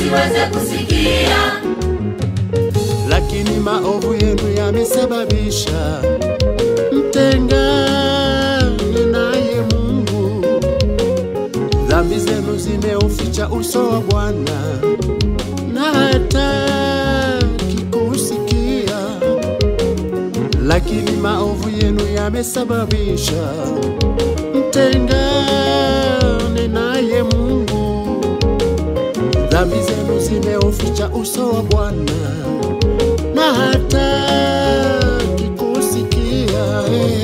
wasiweze kusikia. lakini maovu yenu yamesababisha mtengane naye Mungu. Dhambi zenu zimeuficha uso wa Bwana na hataki kusikia, lakini maovu yenu yamesababisha mtengane naye Mungu. Dhambi zenu zimeuficha uso wa Bwana na hataki kusikia.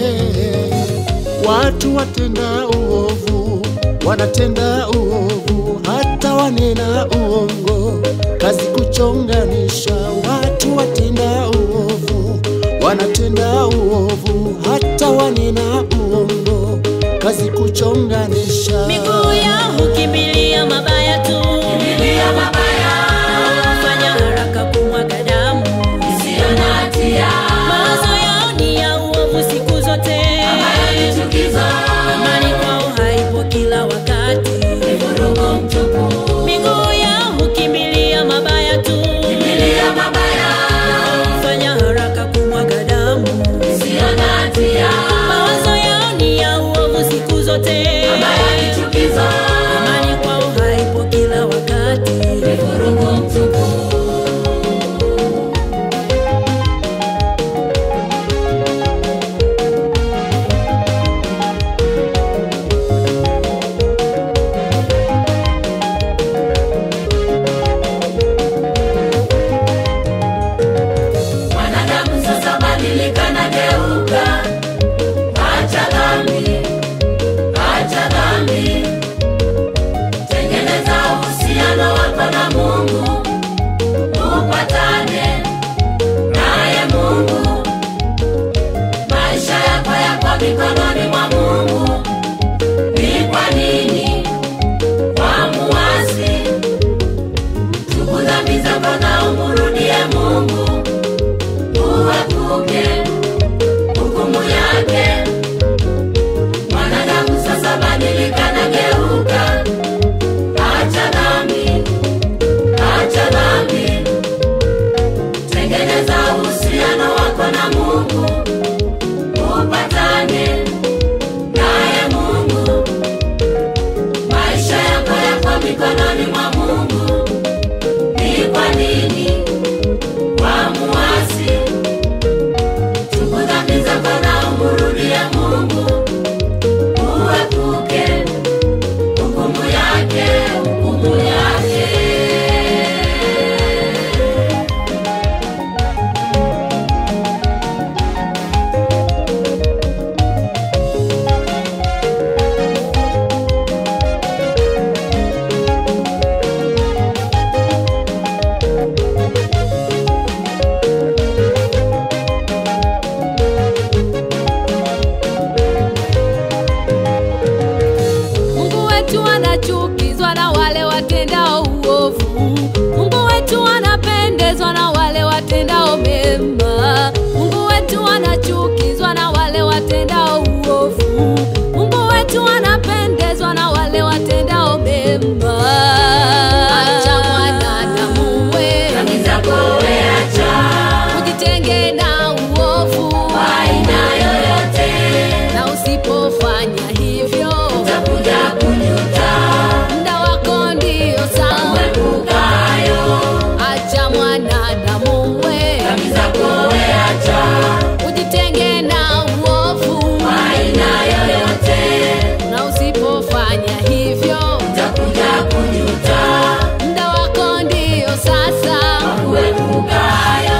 Watu watenda uovu, wanatenda uovu, hata wanena uongo, kazi kuchonganisha. Watu watenda uovu, wanatenda uovu, hata wanena uongo, kazi kuchonganisha. Miguu yao hukimbilia mabaya tu, Kimbilia mabaya fanya haraka kumwaga damu. isiyo na hatia, Mawazo yao ni ya uovu siku zote, ambayo ni chukizo, amani kwao haipo kila wakati. ni vurugu mtupu. Miguu yao hukimbilia mabaya tu, Kimbilia mabaya fanya haraka kumwaga damu. isiyo na hatia, Mawazo yao ni ya uovu siku zote, ambayo ni chukizo, amani kwao haipo kila wakati. ni vurugu mtupu. Mwanadamu sasa badilika na geuka, acha dhambi, acha dhambi, tengeneza uhusiano wako na Mungu, upatane naye Mungu, maisha yako yako mikononi mwa Mungu. Ni kwa nini wamuasi? Tubu dhambi zako na umrudie Mungu uepuke hukumu yake. Mwanadamu sasa badilika na geuka, acha dhambi, acha dhambi, tengeneza uhusiano wako na Mungu, upatane naye Mungu, maisha yako yako mikononi mwa Mungu. Ni kwa nini wamuasi? Tubu dhambi zako na umrudie Mungu, uepuke hukumu yake, hukumu yake. Mungu wetu anachukizwa na wale watendao uovu. Mungu wetu anapendezwa na wale watendao mema. Mungu wetu anachukizwa na wale watendao uovu. Mungu wetu anapendezwa na wale watendao mema. Acha mwanadamu we, Dhambi zako we acha, ujitenge na uovu, kwa aina yoyote, na usipofanya hivyo utakuja kujuta. muda wako ndio saa Uepuka hayo, Acha mwanadamu we, dhambi zako we acha, ujitenge na uovu, kwa aina yoyote, na usipofanya hivyo utakuja kujuta. muda wako ndio sasa. Uepuka hayo.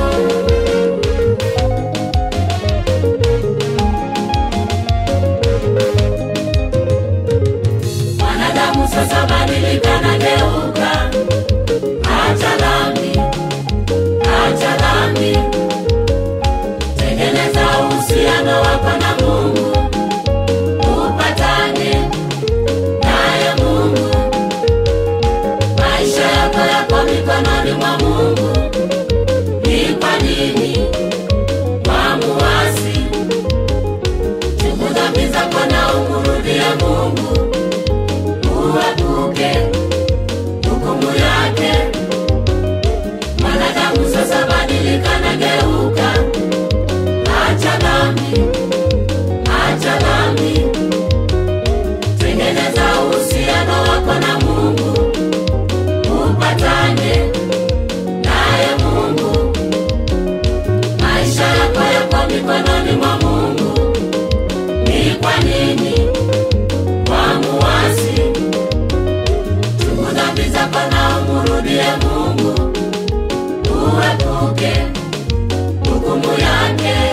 Mwanadamu sasa badilika na geuka, acha dhambi, acha dhambi, tengeneza uhusiano wako na Mungu, upatane naye Mungu, maisha yako yako mikononi mwa Mungu. Ni kwa nini wamuasi? Tubu dhambi zako na umrudie Mungu, uepuke hukumu yake, Mungu, uepuke hukumu yake.